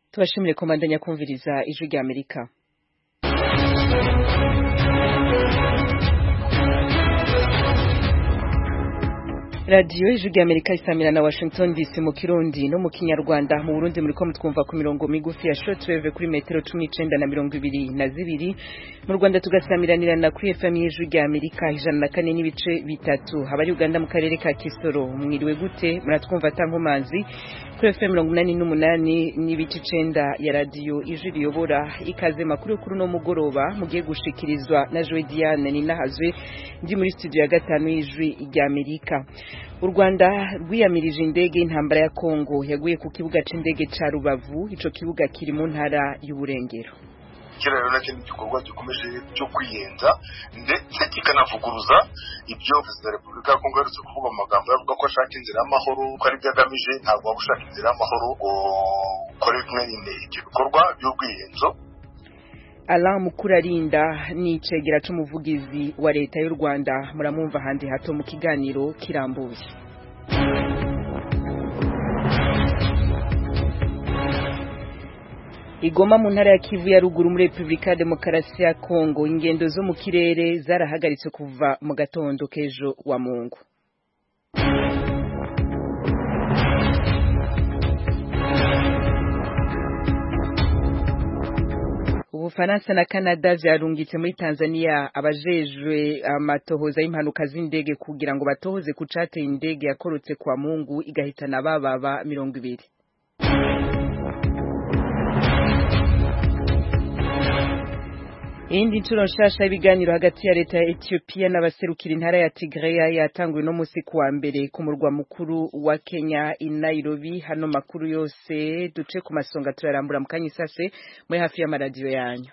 tubashimire komandanya kumviriza ijwi rya amerika radiyo ijwi rya amerika isamira na washington dc mu kirundi no mu kinyarwanda mu burundi muriko mutwumva ku mirongo migufi ya shortwave kuri metero cumi n'icenda na mirongo ibiri na zibiri mu rwanda tugasamiranirana kuri fm y'ijwi rya amerika ijana na kane n'ibice bitatu abari uganda mu karere ka kisoro mwiriwe gute muratwumva atankomanzi kuri fm mirongo inani n'umunani n'ibice icenda ya radiyo ijwi riyobora ikaze makuru kuri uno mugoroba mugiye gushikirizwa na joe diane ninahazwe ndi muri studio ya gatanu y'ijwi rya amerika u rwanda rwiyamirije indege y'intambara ya kongo yaguye ku kibuga c'indege ca rubavu ico kibuga kiri mu ntara y'uburengero kiriya rero nacyo ni igikorwa gikomeje cyo kwiyenza ndetse kikanavuguruza ibyo perezida wa repubulika ya kongo aherutse kuvuga mu magambo avuga ko ashaka inzira y'amahoro ko ari byo agamije ntabwo waba ushaka inzira y'amahoro ngo ukore mwene ibyo bikorwa by'ubwiyenzo Alain Mukurarinda ni icegera c'umuvugizi wa leta y'u Rwanda muramwumva handi hato mu kiganiro kirambuye Igoma mu ntara ya Kivu ya ruguru muri Republika ya Demokarasi ya Kongo ingendo zo mu kirere zarahagaritse kuva mu gatondo kejo wa Mungu Ubufaransa na Canada vyarungitse muri Tanzania abajejwe amatohoza y'impanuka z'indege kugira ngo batohoze ku cateye indege yakorotse kwa Mungu igahitana bababa mirongo ibiri Iyindi nshuro nshasha y'ibiganiro hagati ya leta ya Ethiopia n'abaserukira intara ya Tigray yatanguwe no musi kuwa mbere ku murwa mukuru wa Kenya i Nairobi hano makuru yose duce ku masonga turarambura mu kanyisase muri hafi y'amaradiyo yanyu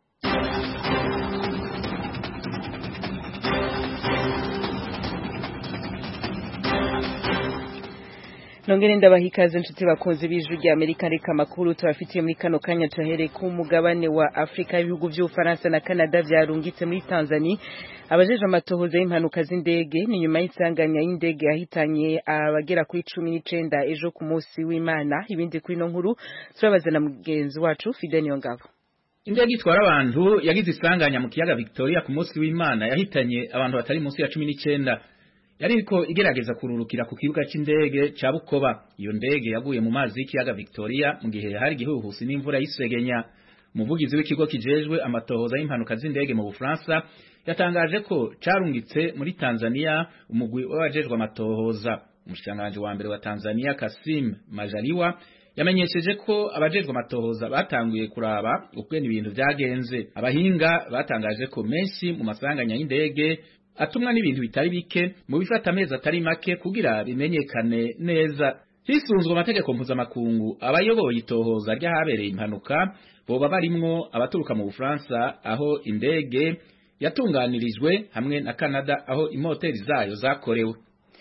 Nongere ndabaha ikaze nshuti bakunze b'ijwi rya Amerika reka amakuru tubafitiye muri kano kanya tuhere ku mugabane wa Afrika ibihugu by'Ufaransa na Canada vyarungitse muri Tanzania abajeje amatohoza y'impanuka z'indege ni nyuma y'isanganya y'indege yahitanye abagera kuri cumi n'icenda ejo ku munsi w'Imana ibindi kuri no nkuru turabaza na mugenzi wacu Fidel Ngabo Indege itwara abantu yagize isanganya mu kiyaga Victoria ku munsi w'Imana yahitanye abantu batari munsi ya cumi n'icenda yariko igerageza kururukira ku kibuga c'indege ca Bukoba iyo ndege yaguye mu mazi y'ikiyaga Victoria mu gihe hari igihuhusi n'imvura y'isegenya umuvugizi w'ikigo kijejwe amatohoza y'impanuka z'indege mu Bufaransa yatangaje ko carungitse muri Tanzania umugwi w'abajejwe amatohoza umushikiranganji wa mbere wa Tanzania Kasim Majaliwa yamenyesheje ko abajejwe amatohoza batanguye kuraba ukwene ibintu vyagenze abahinga batangaje ko menshi mu masanganya y'indege atumwa n'ibintu bitari bike mu bifata amezi atari make kugira bimenyekane neza hisunzwe amategeko mpuzamakungu abayoboye itohoza ry'ahabereye impanuka boba barimwo abaturuka mu Bufaransa aho indege yatunganirijwe hamwe na Canada aho imoteri zayo zakorewe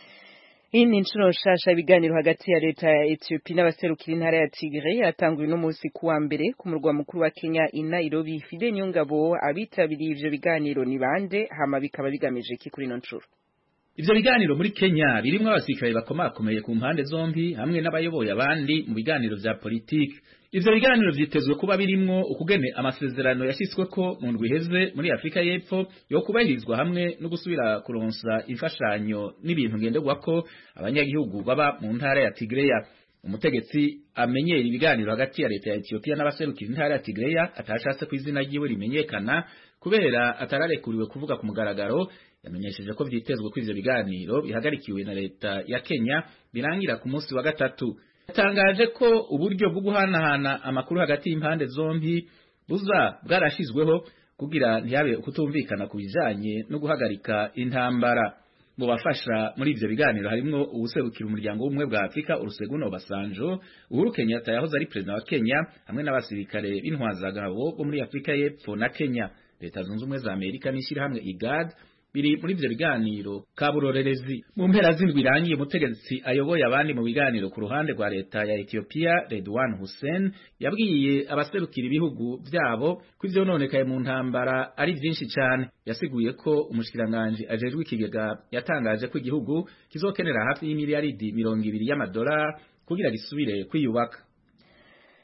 Iyi ni inshuro nshasha ibiganiro hagati ya leta ya Ethiopia n'abaserukira intara ya Tigray yatanguye no munsi kuwa mbere ku murwa mukuru wa Kenya i Nairobi Fide Nyongabo abitabiriye ivyo biganiro ni bande hama bikaba bigamije iki kuri no nshuro Ivyo biganiro muri Kenya birimwo abasirikare bakomakomeye ku mpande zombi hamwe n'abayoboye abandi mu biganiro vya politiki Ivyo biganiro vyitezwe kuba birimwo ukugene amasezerano yashyizweko mu ndwi iheze muri Afrika y'Epfo yo kubahirizwa hamwe no gusubira kuronsa imfashanyo n'ibintu ngenderwako abanyagihugu baba mu ntara ya Tigreya umutegetsi amenyera ibiganiro hagati ya leta ya Ethiopia n'abaserukira intara ya Tigreya atashatse ku izina ryiwe rimenyekana kubera atararekuriwe kuvuga ku mugaragaro yamenyesheje ko vyitezwe ko ivyo biganiro bihagarikiwe na leta ya Kenya birangira ku munsi wa gatatu yatangaje ko uburyo bwo guhanahana amakuru hagati y'impande zombi buza bwarashizweho kugira ntihabe kutumvikana ku bijanye no guhagarika intambara mu bafasha muri ivyo biganiro harimwo uwuserukira umuryango w'ubumwe bwa Afrika Olusegun Obasanjo Uhuru Kenyatta yahoze ari perezida wa Kenya hamwe n'abasirikare b'intwazagabo bo muri Afrika y'Epfo na Kenya leta zunze ubumwe za Amerika n'ishirahamwe IGAD biri muri ivyo biganiro kaburorerezi mu mpera z'indwi irangiye umutegetsi ayoboye abandi mu biganiro ku ruhande rwa leta ya Ethiopia Redwan Hussein yabwiye abaserukira ibihugu vyabo ko ivyo nonekaye mu ntambara ari vyinshi cane yasiguye ko umushikiranganje ajejwe ikigega yatangaje ko igihugu kizokenera hafi y'imiliyaridi mirongo ibiri y'amadolari kugira gisubire kwiyubaka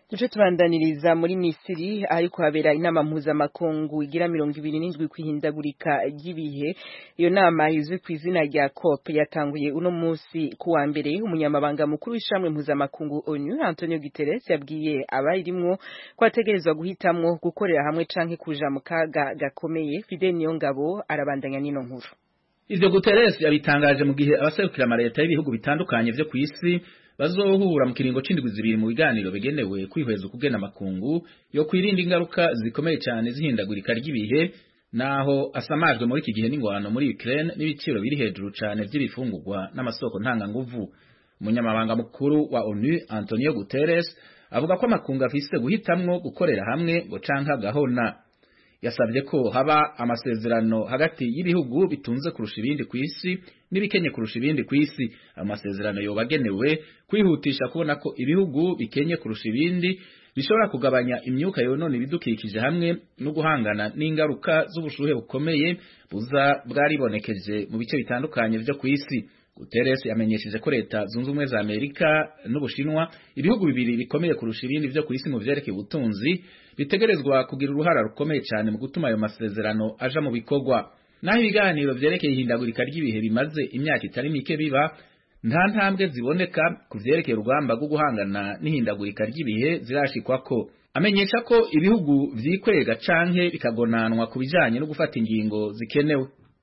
duce tubandaniriza muri misiri ariko habera inama mpuzamakungu igira mirongo ibiri n'indwi kwihindagurika ry'ibihe iyo nama izwi ku izina rya cop yatanguye uno munsi ku wa mbere umunyamabanga mukuru w'ishamwe mpuzamakungu onu antonio guterres yabwiye abayirimwo ko ategerezwa guhitamwo gukorera hamwe canke kuja mu kaga gakomeye fidel niyongabo arabandanya n'ino nkuru ivyo guterres yabitangaje mu gihe abaserukira amaleta y'ibihugu bitandukanye vyo kw'isi bazohura mu kiringo c'indwi zibiri mu biganiro bigenewe kwihweza ukugena amakungu yo kwirinda ingaruka zikomeye cyane zihindagurika ry'ibihe naho asamajwe muri iki gihe n'ingwano muri Ukraine n'ibiciro biri hejuru cyane vy'ibifungurwa n'amasoko ntanganguvu umunyamabanga mukuru wa ONU Antonio Guterres avuga ko amakungu afise guhitamwo gukorera hamwe ngo canka gahona yasabye ko haba amasezerano hagati y'ibihugu bitunze kurusha ibindi ku isi n'ibikenye kurusha ibindi ku isi amasezerano yobagenewe kwihutisha kubona ko ibihugu bikenye kurusha ibindi bishobora kugabanya imyuka yonona ibidukikije hamwe no guhangana n'ingaruka z'ubushuhe bukomeye buza bwaribonekeje mu bice bitandukanye vyo ku isi Guterres yamenyesheje ko leta zunze ubumwe za Amerika n'Ubushinwa ibihugu bibiri bikomeye kurusha ibindi vyo ku isi mu vyerekeye ubutunzi bitegerezwa kugira uruhara rukomeye cyane mu gutuma ayo masezerano aja mu bikorwa naho ibiganiro vyerekeye ihindagurika ry'ibihe bimaze imyaka itari mike biba nta ntambwe ziboneka ku vyerekeye urugamba rwo guhangana n'ihindagurika ry'ibihe zirashikwako amenyesha ko ibihugu vyikwega canke bikagonanwa ku bijanye no gufata ingingo zikenewe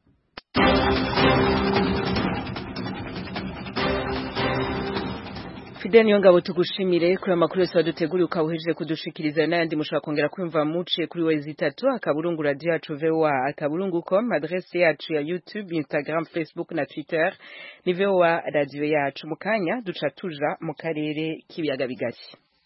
Fidel niyo ngabo tugushimire kuri amakuru yose waduteguriye ukawuhejeje kudushikiriza n'ayandi mushobora kongera kwumva muciye kuri wezi itatu akaburungu radio yacu VOA akaburungu com adresse yacu ya YouTube Instagram Facebook na Twitter ni VOA radio yacu mu kanya duca tuja mu karere k'ibiyaga bigari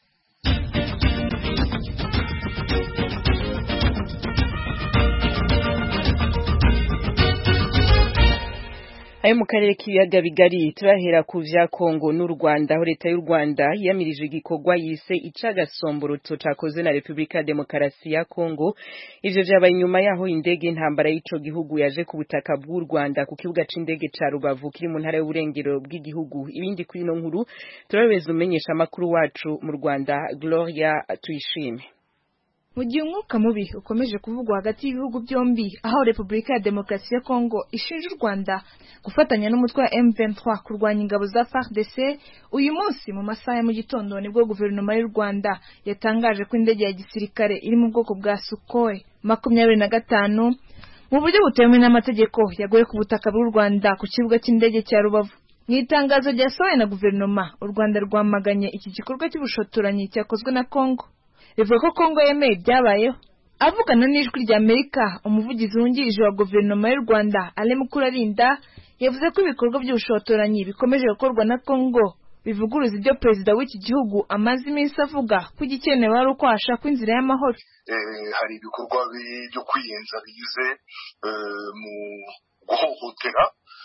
ayo mu karere k'ibiyaga bigari turahera ku vya Kongo n'u Rwanda aho leta y'u Rwanda yamirije igikorwa yise icagasomboroto cakozwe na Republika ya Demokarasi ya Kongo ivyo vyabaye inyuma yaho indege intambara y'ico gihugu yaje ku butaka bw'u Rwanda ku kibuga c'indege ca Rubavu kiri mu ntara y'uburengero bw'igihugu ibindi kuri ino nkuru turabeza umenyesha amakuru wacu mu Rwanda Gloria Tuyishime mu gihe umwuka mubi ukomeje kuvugwa hagati y'ibihugu byombi aho repubulika ya demokarasi ya kongo ishinja u rwanda gufatanya n'umutwe wa m23 kurwanya ingabo za fardc uyu munsi mu masaha ya mu gitondo nibwo guverinoma y'u rwanda yatangaje ko indege ya gisirikare iri mu bwoko bwa sukhoi makumyabiri na gatanu mu buryo butemewe n'amategeko yaguye ku butaka bw'u rwanda ku kibuga cy'indege cya rubavu mu itangazo ryasohoye na guverinoma u rwanda rwamaganye iki gikorwa cy'ubushotoranyi cyakozwe na kongo bivuga ko Kongo yemeye ibyabayeho avugana n'ijwi rya Amerika umuvugizi wungirije wa guverinoma y'u Rwanda Ale Mukurarinda yavuze ko ibikorwa by'ubushotoranyi bikomeje gukorwa na Kongo bivuguruza ibyo perezida w'iki gihugu amaze iminsi avuga ko igikenewe ari uko hashakwa inzira y'amahoro hari ibikorwa byo kwiyenza bigize mu guhohotera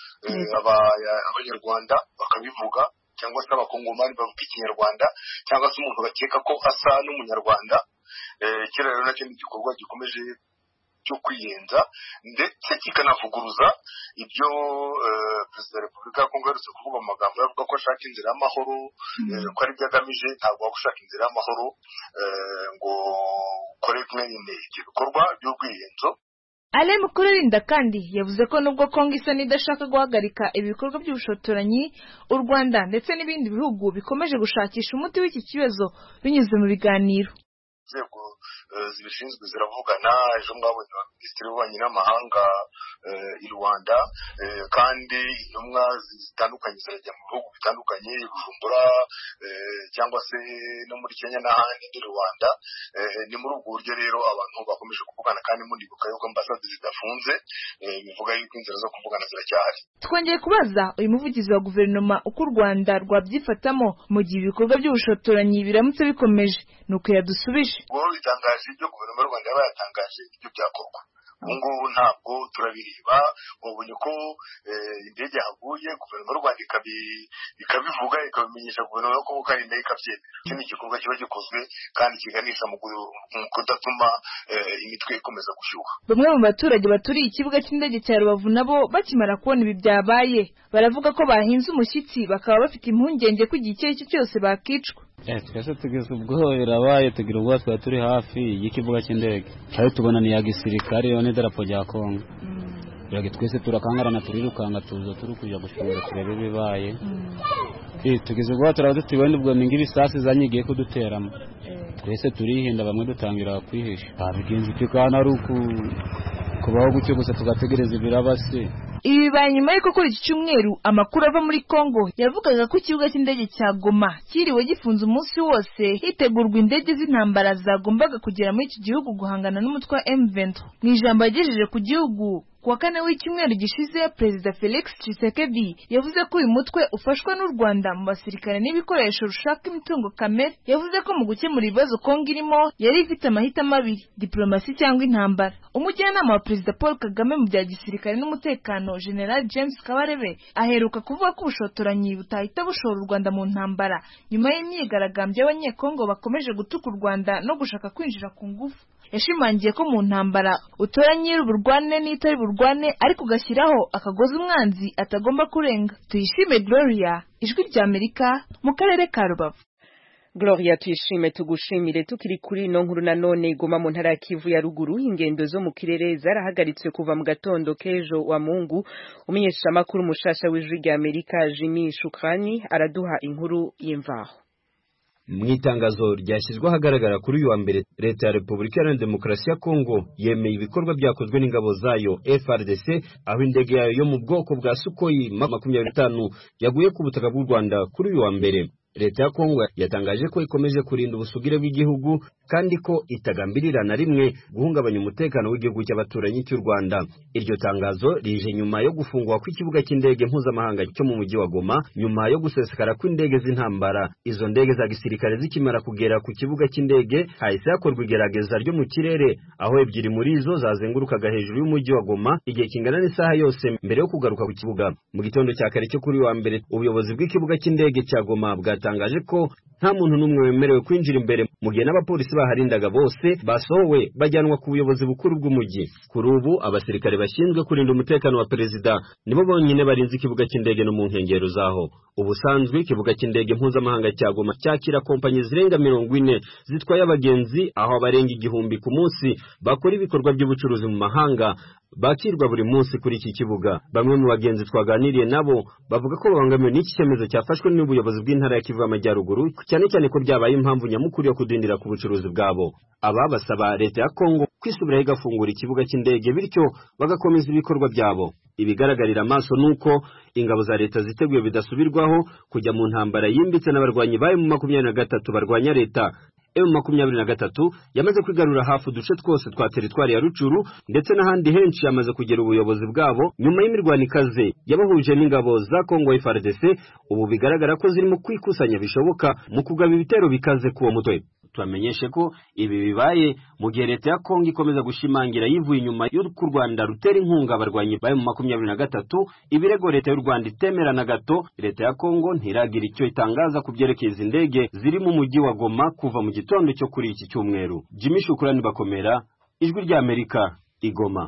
abanyarwanda bakabivuga cyangwa se abakongomani bavuga ikinyarwanda cyangwa se umuntu bakeka ko asa n'umunyarwanda kera rero nacyo ni igikorwa gikomeje cyo kwiyenza ndetse kikanavuguruza ibyo perezida wa repubulika ya kongo aherutse kuvuga mu magambo avuga ko ashaka inzira y'amahoro ko ari byo agamije ntabwo waba ushaka inzira y'amahoro ngo ukore mwene ibyo bikorwa by'urwiyenzo Ale Mukurarinda kandi yavuze ko nubwo Kongo isa n'idashaka guhagarika ibikorwa by'ubushotoranyi u Rwanda ndetse n'ibindi bihugu bikomeje gushakisha umuti w'iki kibazo binyuze mu biganiro inzego zibishinzwe ziravugana ejo mwabonye wa minisitiri w'ububanyi n'amahanga i rwanda kandi intumwa zitandukanye zirajya mu bihugu bitandukanye bujumbura cyangwa se no muri kenya n'ahandi muri rwanda ni muri ubwo buryo rero abantu bakomeje kuvugana kandi munibuka yuko ambasade zidafunze bivuga yuko inzira zo kuvugana ziracyahari twongeye kubaza uyu muvugizi wa guverinoma uko u rwanda rwabyifatamo mu gihe ibikorwa by'ubushotoranyi biramutse bikomeje ni uko yadusubije ubwo bitangaje ibyo guverinoma y'u rwanda yaba yatangaje ibyo byakorwa ubu ngubu ntabwo turabireba wabonye ko indege yahaguye guverinoma y'u rwanda ikabivuga ikabimenyesha guverinoma yo kuvuga indege ikabyemera iki ni igikorwa kiba gikozwe kandi kiganisha mu kudatuma imitwe ikomeza gushyuha bamwe mu baturage baturiye ikibuga cy'indege cya rubavu nabo bakimara kubona ibi byabaye baravuga ko bahinze umushyitsi bakaba bafite impungenge ko igihe icyo ari cyo cyose bakicwa Eh, twese tugeze ubwo birabaye tugira ubwo twari turi hafi y'ikibuga cy'indege kandi tubona ni iya gisirikare yo n'idarapo rya kongo birage twese turakangarana turirukanga tuza turi kujya gushobora turebe ibibaye Eh, tugeze ubwo turaba tutibona ubwo ni nk'ibisasi zanyigiye kuduteramo twese turihinda bamwe dutangira kwihisha babigenza iki kandi ari uku kubaho gutyo gusa tugategereza ibirabase ibi bibaye nyuma y'uko kuri iki cyumweru amakuru ava muri congo yavugaga ko ikibuga cy'indege cya goma cyiriwe gifunze umunsi wose hitegurwa indege z'intambara zagombaga kugera muri iki gihugu guhangana n'umutwe wa M23 mu ijambo yagejeje ku gihugu ku wa kane w'icyumweru gishize perezida felix tshisekedi yavuze ko uyu mutwe ufashwa n'u rwanda mu basirikare n'ibikoresho rushaka imitungo kamere yavuze ko mu gukemura ibibazo kongo irimo yari ifite amahitamo abiri diplomasi cyangwa intambara umujyanama wa perezida paul kagame mu bya gisirikare n'umutekano general james kabarebe aheruka kuvuga ko ubushotoranyi butahita bushora u rwanda mu ntambara nyuma y'imyigaragambyo y'abanyekongo bakomeje gutuka u rwanda no gushaka kwinjira ku ngufu yashimangiye ko mu ntambara utora nyiri uburwane n'itari burwane ariko ugashyiraho akagozi umwanzi atagomba kurenga tuyishime gloria ijwi rya amerika mu karere ka rubavu Gloria tuyishime tugushimire tukiri kuri ino nkuru nanone igoma mu ntara ya Kivu ya ruguru ingendo zo mu kirere zarahagaritswe kuva mu gatondo k'ejo wa Mungu umenyesha makuru mushasha w'ijwi rya Amerika Jimmy Shukrani araduha inkuru y'imvaho mu itangazo ryashyizwe ahagaragara kuri uyu wa mbere leta ya repubulika iharanira demokarasi ya kongo yemeye ibikorwa byakozwe n'ingabo zayo frdc aho indege yayo yo mu bwoko bwa sukoyi makumyabiri n'itanu yaguye ku butaka bw'u rwanda kuri uyu wa mbere leta ya kongo yatangaje ko ikomeje kurinda ubusugire bw'igihugu kandi ko itagambirira na rimwe guhungabanya umutekano w'igihugu cy'abaturanyi cy'u rwanda iryo tangazo rije nyuma yo gufungwa kw'ikibuga cy'indege mpuzamahanga cyo mu mujyi wa goma nyuma yo gusesekara kw'indege z'intambara izo ndege za gisirikare zikimara kugera ku kibuga cy'indege hahise hakorwa igerageza ryo mu kirere aho ebyiri muri zo zazengurukaga hejuru y'umujyi wa goma igihe kingana n'isaha yose mbere yo kugaruka ku kibuga mu gitondo cya kare cyo kuri uyu wa mbere ubuyobozi bw'ikibuga cy'indege cya goma bwa yatangaje ko nta muntu n'umwe wemerewe kwinjira imbere mu gihe n'abapolisi baharindaga bose basohowe bajyanwa ku buyobozi bukuru bw'umujyi kuri ubu abasirikare bashinzwe kurinda umutekano wa perezida nibo bonyine barinze ikibuga cy'indege no mu nkengero zaho ubusanzwe ikibuga cy'indege mpuzamahanga cya goma cyakira kompanyi zirenga mirongo ine zitwaye abagenzi aho abarenga igihumbi ku munsi bakora ibikorwa by'ubucuruzi mu mahanga bakirwa buri munsi kuri iki kibuga bamwe mu bagenzi twaganiriye nabo bavuga ko babangamiwe n'iki cyemezo cyafashwe n'ubuyobozi bw'intara ya Kivu y'Amajyaruguru cyane cyane ko byabaye impamvu nyamukuru yo kudindira ku bucuruzi bwabo aba basaba leta ya Kongo kwisubiraho igafungura ikibuga cy'indege bityo bagakomeza ibikorwa byabo ibigaragarira amaso nuko ingabo za leta ziteguye bidasubirwaho kujya mu ntambara yimbitse n'abarwanyi bayo mu makumyabiri na gatatu barwanya leta emu makumyabiri na gatatu yamaze kwigarura hafi uduce twose twa teritwari ya rucuru ndetse n'ahandi henshi yamaze kugera ubuyobozi bwabo nyuma y'imirwano ikaze yabahuje n'ingabo za kongo FARDC ubu bigaragara ko zirimo kwikusanya bishoboka mu kugaba ibitero bikaze k'uwo mutwe tubamenyeshe ko ibi bibaye mu gihe leta ya kongo ikomeza gushimangira yivuye inyuma y'uko u rwanda rutera inkunga abarwanyi bayo mu makumyabiri na gatatu ibirego leta y'u rwanda itemera na gato leta ya kongo ntiragira icyo itangaza ku byerekeye izi ndege ziri mu mujyi wa goma kuva mu gitondo cyo kuri iki cyumweru jimmy shukurani bakomera ijwi ry'amerika igoma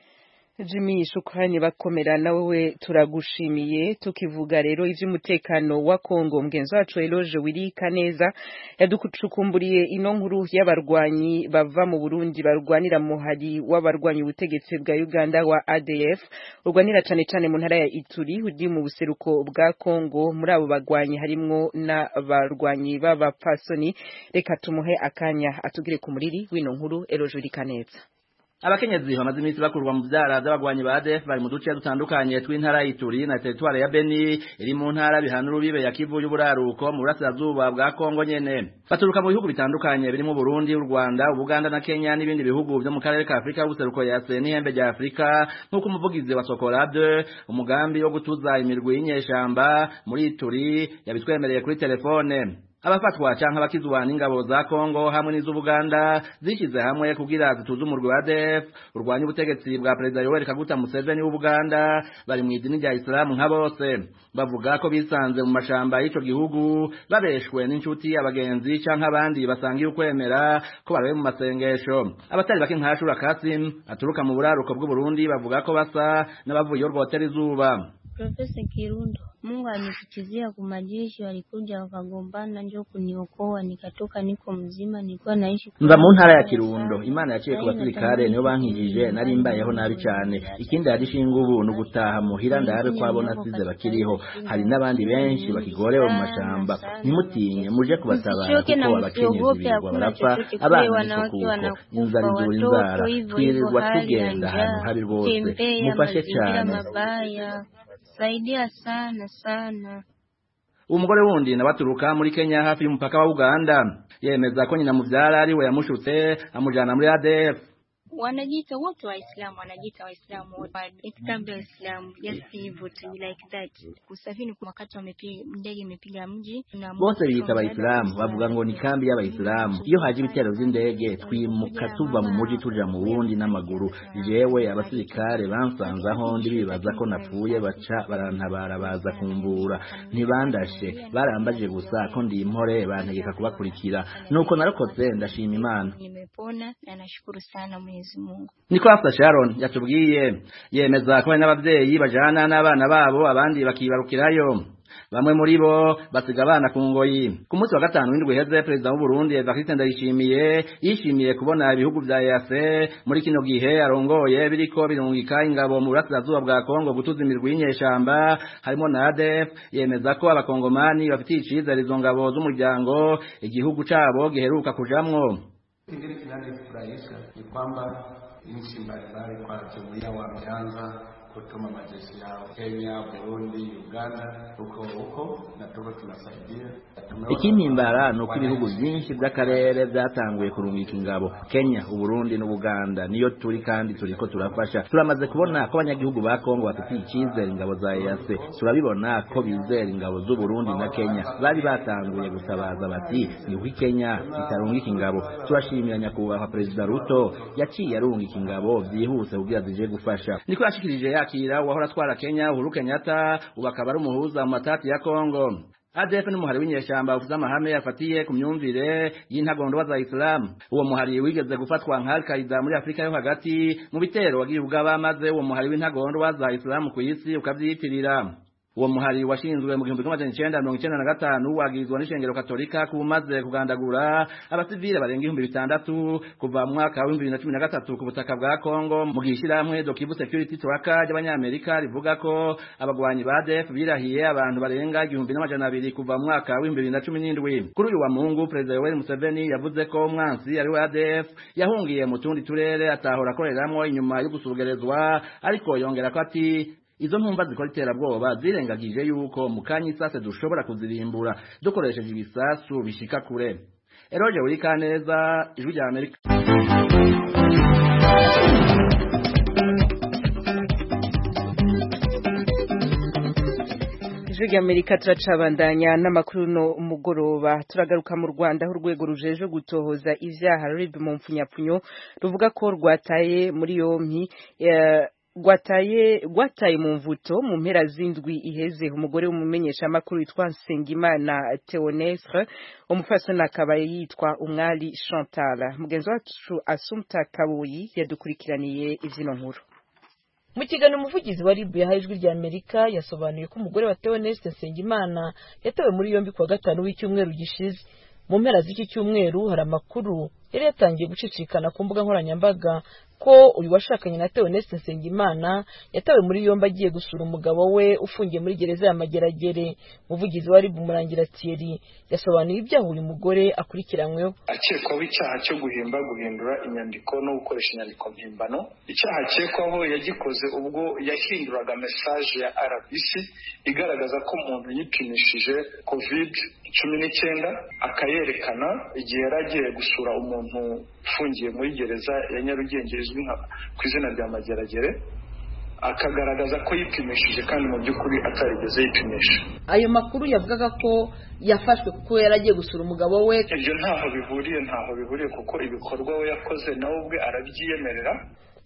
Jimmy shukrani bakomera nawe turagushimiye tukivuga rero ivy'umutekano wa Kongo mgenzi wacu Eloge Wirika neza yaducukumburiye ino nkuru y'abarwanyi bava mu Burundi barwanira mu hari w'abarwanyi ubutegetsi bwa Uganda wa ADF urwanira cane cane mu ntara ya Ituri uri mu buseruko bwa Kongo muri abo bagwanyi harimwo n'abarwanyi b'abapfasoni reka tumuhe akanya atugire ku muriri w'ino nkuru Eloge Wirika neza abakenyezi bamaze iminsi bakurwa mu vyara vy'abagwanyi ba ADF bari mu duce dutandukanye tw'intara y'Ituri na teritware ya Beni iri mu ntara bihana urubibe ya Kivu y'uburaruko mu burasirazuba bwa Kongo nyene baturuka mu bihugu bitandukanye birimo Burundi u Rwanda Uganda na Kenya n'ibindi bihugu byo mu karere ka Afrika y'ubuseruko ya n'ihembe rya Afrika nk'uko umuvugizi wa Sokolade umugambi wo gutuza imirwi y'inyeshamba muri Ituri yabitwemereye kuri telefone abafatwa canke abakizwa n'ingabo za Kongo hamwe n'iz'Ubuganda zishyize hamwe kugira zituze umurwi wa ADF urwanya ubutegetsi bwa Perezida Yoweri Kaguta Museveni w'Ubuganda bari mu idini rya Islam nka bose bavuga ko bisanze mu mashamba y'ico gihugu babeshwe n'inshuti abagenzi canke abandi basangiye ukwemera ko barabe mu masengesho abatari bake nka Shura Kasim aturuka mu buraruko bw'u Burundi bavuga ko basa n'abavuye urwotera izuba Profesa Kirundo Mungu alinifikizia kwa majeshi, walikuja wakagombana, njo kuniokoa, nikatoka, niko mzima, nilikuwa naishi mva mu ntara ya kirundo imana yaciye ku basirikare niyo bankijije nari mbayeho nabi cyane ikindi yarishinga ubu ni ugutaha muhira ndabe ko abo nasize bakiriho hari n'abandi benshi bakigorewe mu mashamba ntimutinye muje kubatabara Msichoke na kuko abakenyezi msiogope, birirwa hakuna barapfa chochote kule, abana wanawake niko kuko wanakufa, inzara izura watoto inzara hivyo hivyo, twirirwa hali ya tugenda ahantu njaa, habi rwose tembea mufashe mazingira cyane mabaya, saidia sana sana. umugore wundi nawe aturuka muri Kenya hafi y'umupaka wa Uganda yemeza ko nyina muvyara ari we yamushutse amujana muri ADF wanajiita wote Waislamu, wanajiita Waislamu wote, itikadi ya Waislamu, just hivyo tu like that. Kusafiri kwa wakati wamepiga ndege imepiga mji na bose biyita abayisilamu bavuga ngo ni kambi y'abayisilamu iyo haje ibitero vy'indege twimuka tuva mu muji tuja mu wundi n'amaguru jewe abasirikare bansanze aho ndi bibaza ko napfuye baca barantabara baza kumvura ntibandashe barambaje gusa ko ndi impore bantegeka kubakurikira nuko narokotse ndashima imana nimepona na nashukuru sana Mwenyezi Mungu. niko Hafsa Sharon yatubwiye yemeza ko hari n'abavyeyi bajana n'abana babo abandi bakibarukirayo bamwe muri bo basiga abana ku ngoyi ku munsi wa gatanu w'indwi heze perezida w'u Burundi Evariste Ndayishimiye yishimiye kubona ibihugu vya EAC muri kino gihe arongoye biriko birungika ingabo mu burasirazuba bwa Kongo gutuza imirwi y'inyeshamba harimo na ADF yemeza ko abakongomani bafitiye icizere izo ngabo z'umuryango igihugu cabo giheruka kujamwo Kingine kinanifurahisha ni kwamba nchi mbalimbali kwa jumuiya wameanza kutuma majeshi yao Kenya, Burundi, Uganda, huko huko na tuko tunasaidia. Tumeona- ikimpimbara ni uko ibihugu byinshi by'akarere byatanguye kurungika ingabo kenya uburundi n'ubuganda niyo turi kandi turiko turafasha turamaze kubona ko abanyagihugu ba kongo bafitiye icyizere ingabo za ease turabibona ko bizera ingabo z'uburundi na kenya bari batanguye gutabaza bati niho kenya itarungika ingabo turashimira nyakubahwa perezida ruto yaciye arungika ingabo byihuse kugira zije gufasha niko yashikirije yakira uwahora atwara kenya uhuru kenyatta ubu akaba ari umuhuza mu matati ya kongo ADF ni umuhari w'inyeshamba uvuze amahame yafatiye ku myumvire y'intagondwa za Islam. Uwo muhari wigeze gufatwa nka Al-Qaeda muri Afrika yo hagati mu bitero wagiye ugaba maze uwo muhari w'intagondwa za Islam ku isi ukavyitirira. Uwo muhari washinzwe mu gihumbi kimwe amajana icenda mirongo icenda na gatanu wagirizwa n'ishengero katolika kuba umaze kugandagura abasivile barenga ibihumbi bitandatu kuva mu mwaka w'ibihumbi bibiri na cumi na gatatu ku butaka bwa Kongo mu gihe ishirahamwe Dokibu Security Tracker ry'abanyamerika rivuga ko abagwanyi ba ADF birahiye abantu barenga igihumbi n'amajana abiri kuva mu mwaka w'ibihumbi bibiri na cumi n'indwi kuri uyu wa Mungu Perezida Yoweri Museveni yavuze ko umwansi ari we ADF yahungiye mu tundi turere atahora akoreramwo inyuma yo gusugerezwa ariko yongera ko ati izo ntumva zikora iterabwoba zirengagije yuko mu kanya isase dushobora kuzirimbura dukoresheje ibisasu bishika kure eroje wuri kaneza ijwi rya amerika ijwi ry'amerika turacabandanya n'amakuru no umugoroba turagaruka mu rwanda aho urwego rujeje gutohoza ivyaha rib mu mpfunyapfunyo ruvuga ko rwataye muri yompi eh, rwataye rwataye mu mvuto mu mpera z'indwi iheze umugore w'umumenyeshamakuru witwa Nsengimana Theonestre umufasoni akaba yitwa umwari Chantal mugenzi wacu Asumta Kabuyi yadukurikiraniye ivyino nkuru mu kiganiro umuvugizi wa ribu yahaye ijwi rya amerika yasobanuye ko umugore wa Theoneste Nsengimana yatawe muri yombi kuwa gatanu w'icyumweru gishize mu mpera z'iki cyumweru hari amakuru yari yatangiye gucicikana ku mbuga nkoranyambaga ko uyu washakanye na Theoneste Nsengimana yatawe muri yombi agiye gusura umugabo we ufungiye muri gereza ya Mageragere umuvugizi wa ribu Murangira Thierry yasobanuye ibyaha uyu mugore akurikiranyweho akekwaho icyaha cyo guhimba guhindura inyandiko no gukoresha inyandiko mpimbano icyaha akekwaho yagikoze ubwo yahinduraga mesaje ya rbc igaragaza ko umuntu yipimishije covid cumi n'icyenda akayerekana igihe yari agiye gusura umuntu ufungiye muri gereza ya nyarugenge izwi nka ku izina rya mageragere akagaragaza ko yipimishije kandi mu by'ukuri atarigeze yipimisha ayo makuru yavugaga ko yafashwe kuko yari agiye gusura umugabo we ibyo ntaho bihuriye ntaho bihuriye kuko ibikorwa we yakoze nawe ubwe arabyiyemerera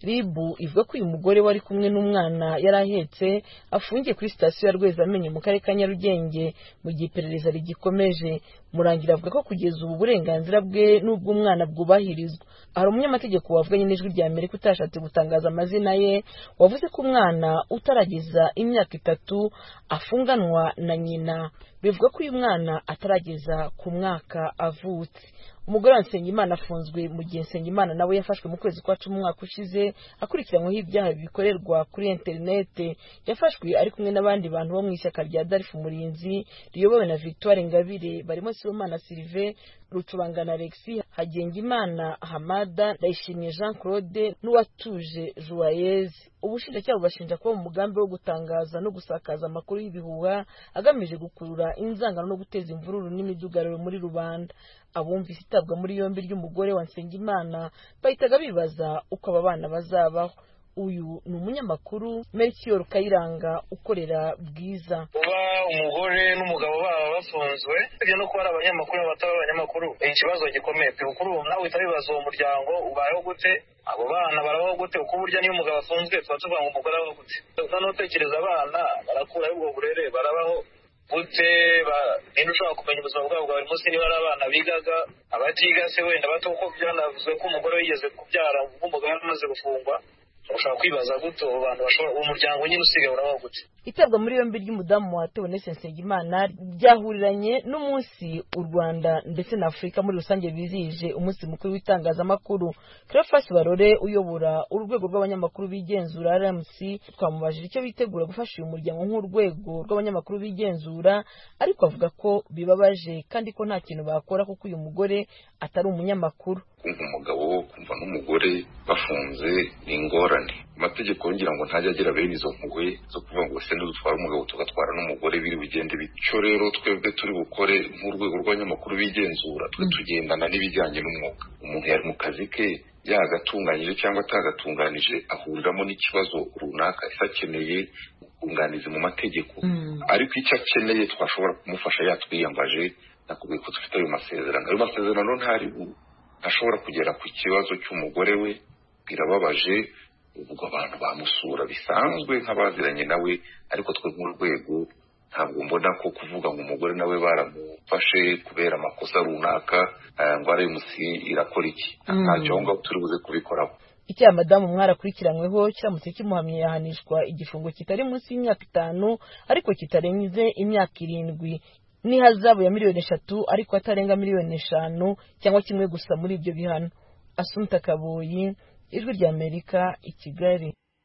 ribu ivuga ko uyu mugore wari kumwe n'umwana yari ahetse afungiye kuri sitasiyo ya rwezamenyo mu karere ka nyarugenge mu gihe iperereza rigikomeje murangira avuga ko kugeza ubu uburenganzira bwe n'ubw'umwana bwubahirizwa hari umunyamategeko wavuganye n'ijwi rya amerika utashatse gutangaza amazina ye wavuze ko umwana utarageza imyaka itatu afunganwa na nyina bivuga ko uyu mwana atarageza ku mwaka avutse umugore wa nsengimana afunzwe mu gihe nsengimana nawe yafashwe mu kwezi kwa cumi umwaka ushize akurikiranyweho ibyaha bikorerwa kuri interinete yafashwe ari kumwe n'abandi bantu bo mu ishyaka rya darifu umurinzi riyobowe na victoire ngabire barimo sibomana silive rucurangana alexi hagengimana hamada ndayishimiye jean claude n'uwatuje joyeuse ubushinjacyaha bubashinja kuba mu mugambi wo gutangaza no gusakaza amakuru y'ibihuha agamije gukurura inzangano no guteza imvururu n'imidugararo muri rubanda abumvise itabwa muri yombi ry'umugore wa nsengimana bahitaga bibaza uko aba bana bazabaho uyu ni umunyamakuru melchior kayiranga ukorera bwiza kuba umugore n'umugabo baba bafunzwe ibyo no kuba ari abanyamakuru bataba abanyamakuru ni ikibazo gikomeye pe kuri ubu nawe uhita wibaza uwo muryango ubayeho gute abo bana barabaho gute kuko burya niyo umugabo afunzwe tuba tuvuga ngo umugore abaho gute noneho utekereza abana barakuraho ubwo burere barabaho gute ninde ushobora kumenya ubuzima bwabo bwa buri munsi niba ari abana bigaga abatiga se wenda bato kuko byanavuzwe ko umugore wigeze kubyara nk'umugabo amaze gufungwa ushobora kwibaza gute abo bantu bashobora uwo muryango nyine usigaye urabaho gute itabwa muri yombi ry'umudamu wa Theoneste Nsengimana ryahuriranye n'umunsi u Rwanda ndetse na Afurika muri rusange bizihije umunsi mukuru w'itangazamakuru Cleophas Barore uyobora urwego rw'abanyamakuru bigenzura RMC twamubajije icyo bitegura gufasha uyu muryango nk'urwego rw'abanyamakuru bigenzura ariko avuga ko bibabaje kandi ko nta kintu bakora kuko uyu mugore atari umunyamakuru kumva umugabo kumva n'umugore bafunze ni ingorane amategeko ngira ngo ntajya agira bene izo mpuhwe zo kuvuga ngo se dutwara umugabo tugatwara n'umugore biri bugende bityo rero twebwe turi bukore nk'urwego rw'abanyamakuru bigenzura twe tugendana n'ibijyanye n'umwuga umuntu yari mu kazi ke yagatunganyije cyangwa atagatunganije ahuriramo n'ikibazo runaka ese akeneye ubwunganizi mu mategeko ariko icyo akeneye twashobora kumufasha yatwiyambaje nakubwiye ko dufite ayo masezerano ayo masezerano ntari ashobora kugera ku kibazo cy'umugore we birababaje ubwo abantu bamusura bisanzwe nk'abaziranye nawe ariko twe nk'urwego ntabwo mbona ko kuvuga ngo umugore nawe baramufashe kubera amakosa runaka ngo aremusi irakora iki ntacyo aho ngaho turi buze kubikoraho icyaha madamu mwarakurikiranyweho kiramutse kimuhamye yahanishwa igifungo kitari munsi y'imyaka itanu ariko kitarenze imyaka irindwi n'ihazabu ya miliyoni eshatu ariko atarenga miliyoni eshanu cyangwa kimwe gusa muri ibyo bihano asumta kabuyi ijwi ry'amerika i kigali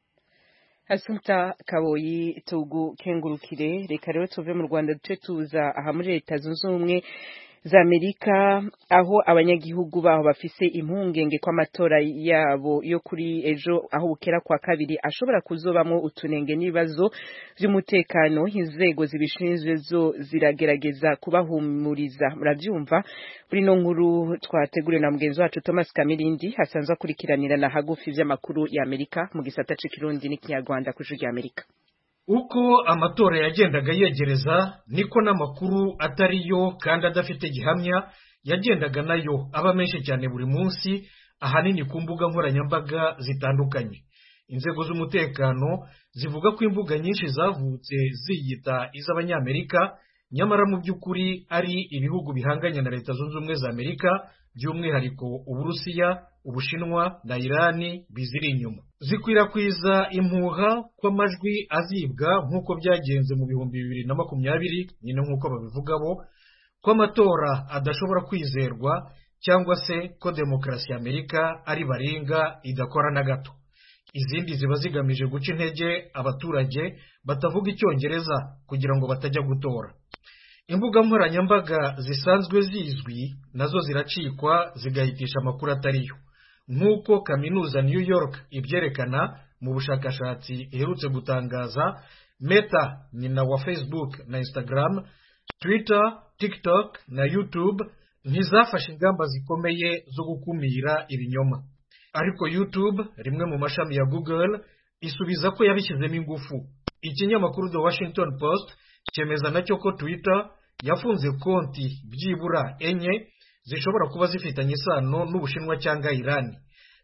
asumta kaboyi tugukengurukire reka rero tuve mu rwanda duce tuza aha muri leta zunze ubumwe za amerika aho abanyagihugu baho bafise impungenge ko amatora yabo yo kuri ejo aho bukera kwa kabiri ashobora kuzobamwo utunenge n'ibibazo by'umutekano inzego zibishinzwe zo ziragerageza kubahumuriza murabyumva muri no nkuru twateguriwe na mugenzi wacu thomas kamirindi hasanzwe akurikiranira na hagufi vy'amakuru ya amerika mu gisata c'ikirundi n'ikinyarwanda ku ijwi rya amerika uko amatora yagendaga yegereza niko n'amakuru atari yo kandi adafite gihamya yagendaga nayo aba menshi cyane buri munsi ahanini ku mbuga nkoranyambaga zitandukanye inzego z'umutekano zivuga ko imbuga nyinshi zavutse ziyita iz'abanyamerika nyamara mu by'ukuri ari ibihugu bihanganye na leta zunze ubumwe za amerika by'umwihariko uburusiya ubushinwa na irani biziri inyuma zikwirakwiza impuha kw'amajwi azibwa nk'uko byagenze mu bihumbi bibiri na makumyabiri nyine nk'uko babivuga bo ko amatora adashobora kwizerwa cyangwa se ko demokarasi ya amerika ari baringa idakora na gato izindi ziba zigamije guca intege abaturage batavuga icyongereza kugira ngo batajya gutora imbuga nkoranyambaga zisanzwe zizwi nazo ziracikwa zigahitisha amakuru atariyo nk'uko kaminuza new york ibyerekana mu bushakashatsi iherutse gutangaza meta nyina wa facebook na instagram twitter tiktok na youtube ntizafashe ingamba zikomeye zo gukumira ibinyoma ariko youtube rimwe mu mashami ya google isubiza ko yabishyizemo ingufu ikinyamakuru the washington post cyemeza nacyo ko twitter yafunze konti byibura enye zishobora kuba zifitanye isano n'ubushinwa cyangwa irani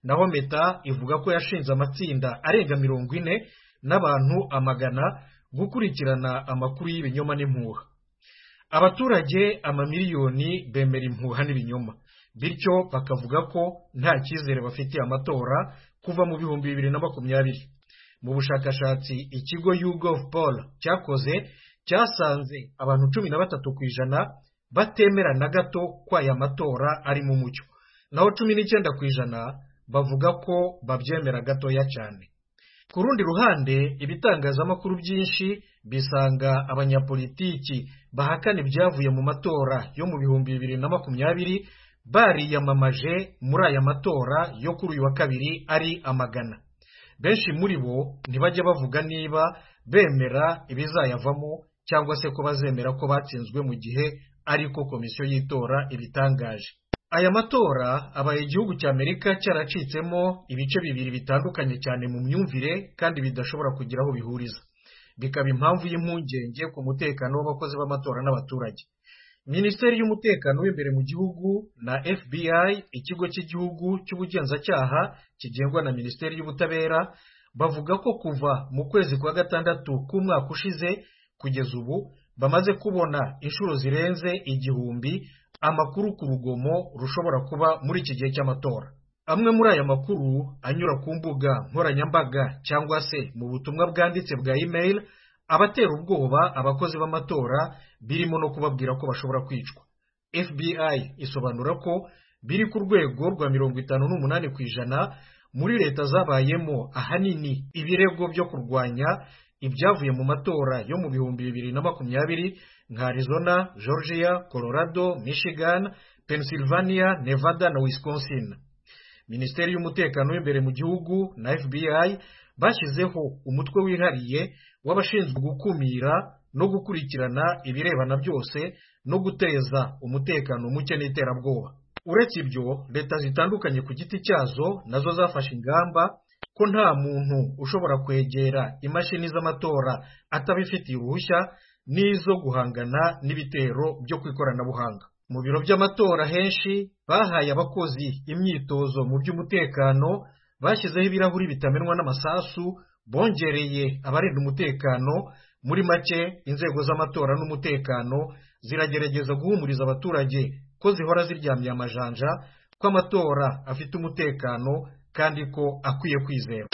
naho meta ivuga ko yashinze amatsinda arenga mirongo ine n'abantu amagana gukurikirana amakuru y'ibinyoma n'impuha abaturage amamiliyoni bemera impuha n'ibinyoma bityo bakavuga ko nta cyizere bafitiye amatora kuva mu bihumbi bibiri na makumyabiri mu bushakashatsi ikigo YouGov Poll cyakoze cyasanze abantu cumi na batatu ku ijana batemera na gato ko aya matora ari mu mucyo naho cumi n'icyenda ku ijana bavuga ko babyemera gatoya cyane ku rundi ruhande ibitangazamakuru byinshi bisanga abanyapolitiki bahakana ibyavuye mu matora yo mu bihumbi bibiri na makumyabiri bariyamamaje muri aya matora yo kuri uyu wa kabiri ari amagana benshi muri bo ntibajya bavuga niba bemera ibizayavamo cyangwa se ko bazemera ko batsinzwe mu gihe ariko komisiyo y'itora ibitangaje aya matora abaye igihugu cya amerika cyaracitsemo ibice bibiri bitandukanye cyane mu myumvire kandi bidashobora kugira aho bihuriza bikaba impamvu y'impungenge ku mutekano w'abakozi b'amatora n'abaturage minisiteri y'umutekano w'imbere mu gihugu na fbi ikigo cy'igihugu cy'ubugenzacyaha kigengwa na minisiteri y'ubutabera bavuga ko kuva mu kwezi kwa gatandatu k'umwaka ushize kugeza ubu bamaze kubona inshuro zirenze igihumbi amakuru ku rugomo rushobora kuba muri iki gihe cy'amatora amwe muri aya makuru anyura ku mbuga nkoranyambaga cyangwa se mu butumwa bwanditse bwa email abatera ubwoba abakozi b'amatora birimo no kubabwira ko bashobora kwicwa fbi isobanura ko biri ku rwego rwa mirongo itanu n'umunani ku ijana muri leta zabayemo ahanini ibirego byo kurwanya ibyavuye mu matora yo mu bihumbi bibiri na makumyabiri nka arizona georgia colorado michigan pennsylvania nevada na wisconsin minisiteri y'umutekano w'imbere mu gihugu na fbi bashyizeho umutwe wihariye w'abashinzwe gukumira no gukurikirana ibirebana byose no guteza umutekano muke n'iterabwoba uretse ibyo leta zitandukanye ku giti cyazo nazo zafashe ingamba ko nta muntu ushobora kwegera imashini z'amatora atabifitiye uruhushya n'izo guhangana n'ibitero byo ku ikoranabuhanga mu biro by'amatora henshi bahaye abakozi imyitozo mu by'umutekano bashyizeho ibirahuri bitamenwa n'amasasu bongereye abarinda umutekano muri make inzego z'amatora n'umutekano ziragerageza guhumuriza abaturage ko zihora ziryamye amajanja ko amatora afite umutekano kandi ko akwiye kwizera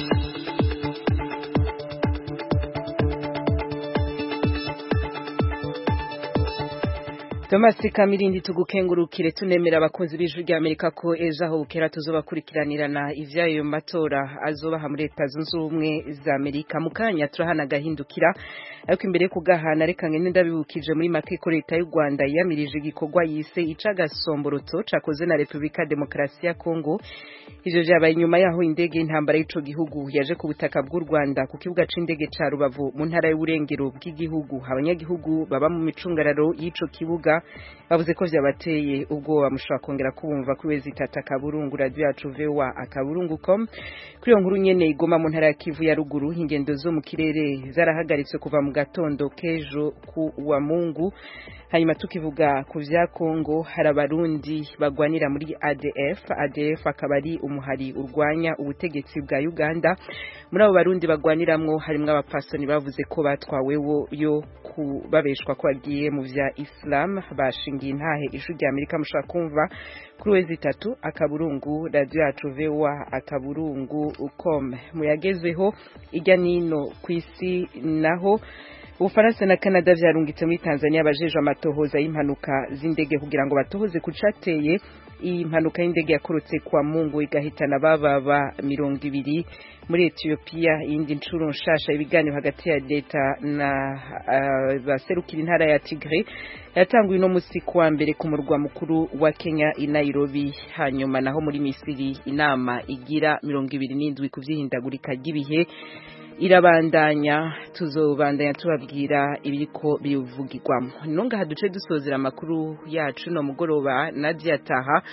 Thomas Kamirindi tugukengurukire tunemera abakunzi b'ijwi rya Amerika ko ejo aho bukera tuzobakurikiranirana ivyayo matora azobaha muri leta zunze ubumwe za Amerika mu kanya turahana gahindukira ariko imbere yo kugahana reka ngende ndabibukije muri make ko leta y'u Rwanda yamirije igikorwa yise icagasomboroto cakoze na Republika Demokarasi ya Kongo ivyo vyabaye inyuma yaho indege y'intambara y'ico gihugu yaje ku butaka bw'u Rwanda ku kibuga c'indege ca Rubavu mu ntara y'uburengero bw'igihugu abanyagihugu baba mu micungararo y'ico kibuga bavuze ko vyabateye ubwoba mushobora kongera kubumva kuri wezi tata kaburungu radio yacu vewa akaburungu com kuri iyo nkuru nyene igoma mu ntara ya Kivu ya ruguru ingendo zo mu kirere zarahagaritse kuva mu gatondo kejo ku wa Mungu hanyuma tukivuga ku vya Kongo hari abarundi bagwanira muri ADF ADF akaba ari umuhari urwanya ubutegetsi bwa Uganda muri abo barundi bagwaniramwo harimwo abapasoni bavuze ko batwawewo yo kubabeshwa ko bagiye mu vya Islam bashingiye intahe ijwi rya Amerika mushaka kumva kuri wezi itatu akaburungu radio yacu vewa akaburungu ukom muyagezweho ijya nino ku isi naho Ufaransa na Canada vyarungitse muri Tanzania abajejwe amatohoza y'impanuka z'indege kugira ngo batohoze kucateye iyi mpanuka y'indege yakorotse kwa Mungu igahitana bababa mirongo ibiri muri Ethiopia iyindi ncuro nshasha ibiganiro hagati ya leta na uh, baserukira intara ya Tigray yatanguye no musi kwa mbere ku murwa mukuru wa Kenya i Nairobi hanyuma naho muri Misiri inama igira mirongo ibiri n'indwi ku vyihindagurika ry'ibihe irabandanya tuzobandanya tubabwira ibiriko bivugirwamo nonga haduce dusozera amakuru yacu no mugoroba Nadia Taha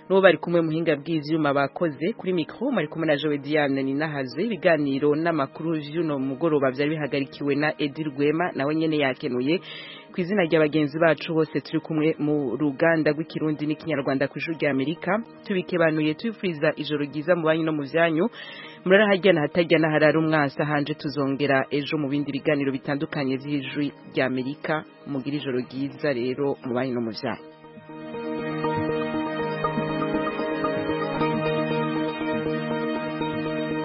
n'uwo bari kumwe muhinga bw'ivyuma bakoze kuri mikro mari kumwe na Joe Diane ni nahaze ibiganiro n'amakuru vy'uno mugoroba vyari bihagarikiwe na Edi Rwema nawe nyene yakenuye ku izina rya bagenzi bacu bose turi kumwe mu ruganda rw'ikirundi n'ikinyarwanda ku ijuru rya Amerika tubikebanuye tubifuriza ijoro ryiza mu banyu no mu vyanyu murara hajyana hatajyana harara umwasa hanje tuzongera ejo mu bindi biganiro bitandukanye vy'ijwi rya Amerika mugira ijoro ryiza rero mu banyu no mu vyanyu